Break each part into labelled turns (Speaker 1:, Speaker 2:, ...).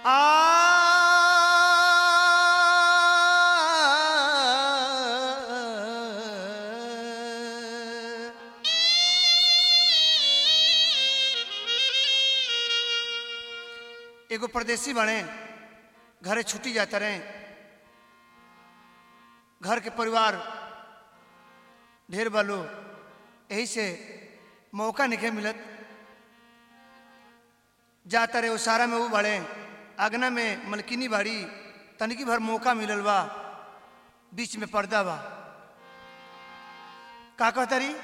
Speaker 1: आ एगो परदेसी बने घरे छुट्टी जाता रहे घर के परिवार ढेर बालो यही से मौका नहीं मिलत जाता रहे उसारा में वो बड़े अगना में मलकिनी बाड़ी तनिकी भर मौका मिलल बा बीच में पर्दा बा का कहता रही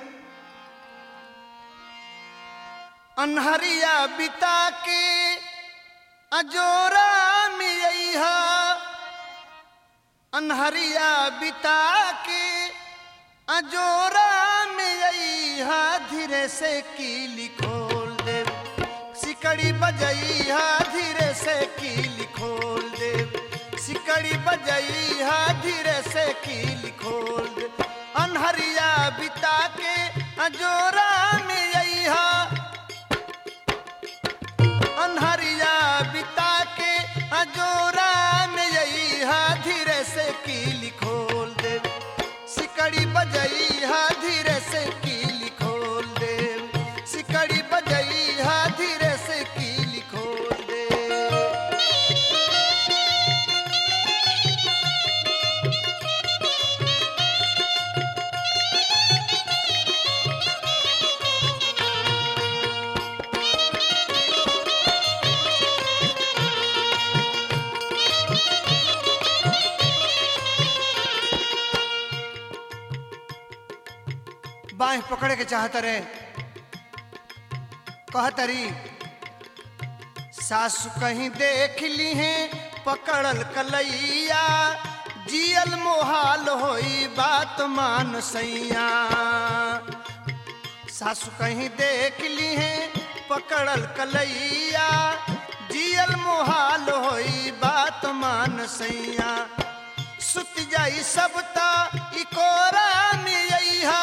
Speaker 1: अनहरिया बिता के अजोरा मियहा अनहरिया बिता के अजोरा मियहा धीरे से कीली खोल दे सिकड़ी बजैहा धीरे से कीली खोल दे सिकड़ी बजैहा धीरे से कीली खोल दे अनहरिया बिता के अजोरा मियहा अनहरिया बिता के अजोरा में यही धीरे से कीली खोल दे सिकड़ी बजई हा धीरे से कीली खोल दे सिकड़ी बजई हा धीरे से कीली खोल दे बाह पकड़े के चाहत रहे कहतरी सासु कहीं देख ली है पकड़ल कलैया जियल मोहाल होई बात मान सैया सासु कहीं देख ली है पकड़ल कलैया जियल मोहाल होई बात मान सैया सुत जाई सबता इकोरा में अइहा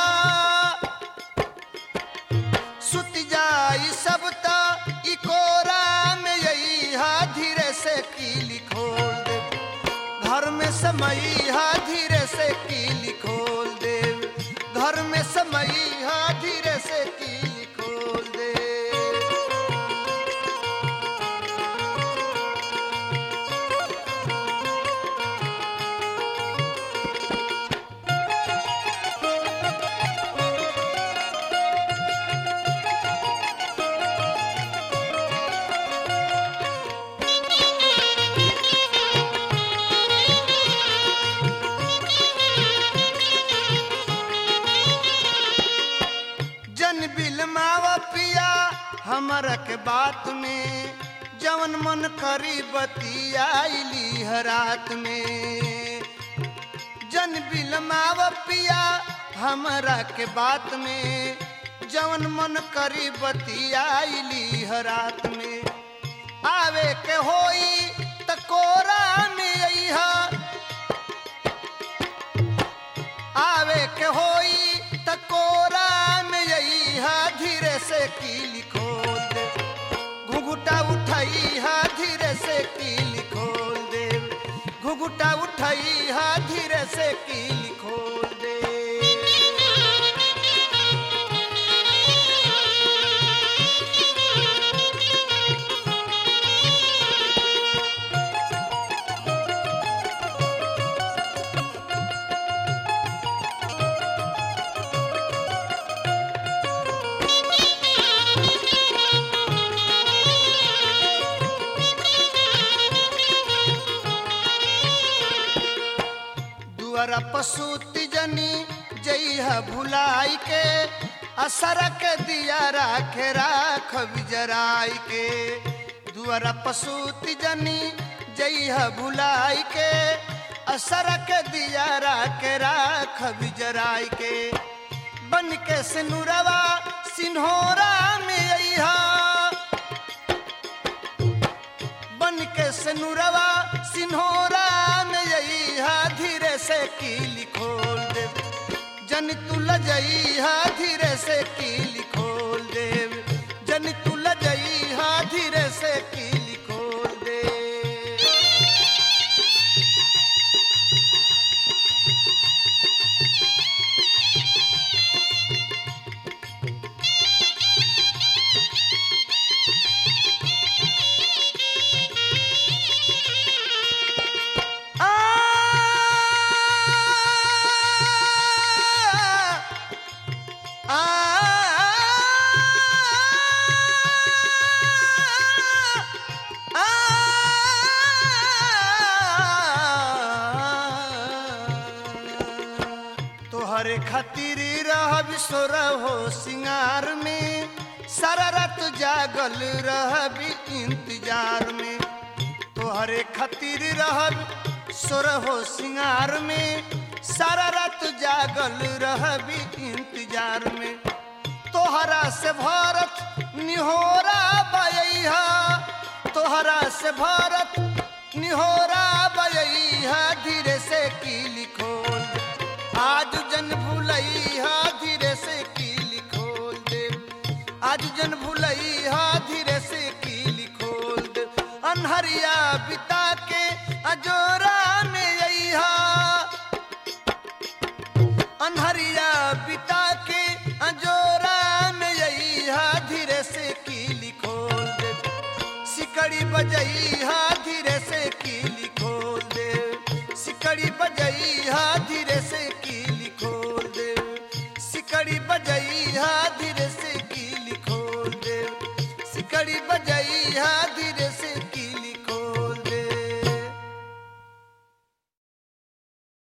Speaker 1: सुत जाई सबता इकोरा में अइहा धीरे से कीली खोल दे घर में समैहा धीरे से कीली खोल दे घर में समैहा धीरे से कीली खोल दे जन बिल मावा पिया हमरा के बात में जवन मन करी बतियाइली हरात में जन बिल मावा पिया हमरा के बात में जवन मन करी बतियाइली हरात में आवे के होई त कोरा में अइहा आवे के होई त कोरा में अइहा धीरे से कीली खोल दे घुघुटा उठाई हा धीरे से कीली खोल दे घुघुटा उठाई हा धीरे से कीली खोल दे दुआरा पशुति जनी जइहा भुलाई के असर के दिया राखे राख बिजराई के दुआरा पशुति जनी जइहा भुलाई के असर के दिया राखे राख बिजराई के बन के सिनुरवा सिन्होरा में अइहा बन के सनुरवा सिन्होरा में अइहा धीरे से कीली खोल दे जन तू लजइहा धीरे से कीली खोल दे जन तू लजइहा धीरे से कीली खोल दे सोरहो सिंगार में सारा रात जागल रहबी इंतजार में तोहरे खातिर रहब सोरहो सिंगार में सारा रात जागल रहबी इंतजार में तोहरा से भारत निहोरा बयहा तोहरा से भारत निहोरा बयहा धीरे से की लिखोल आज जन भूलैहा धीरे से की लिखोल दे आज जन भूलैहा धीरे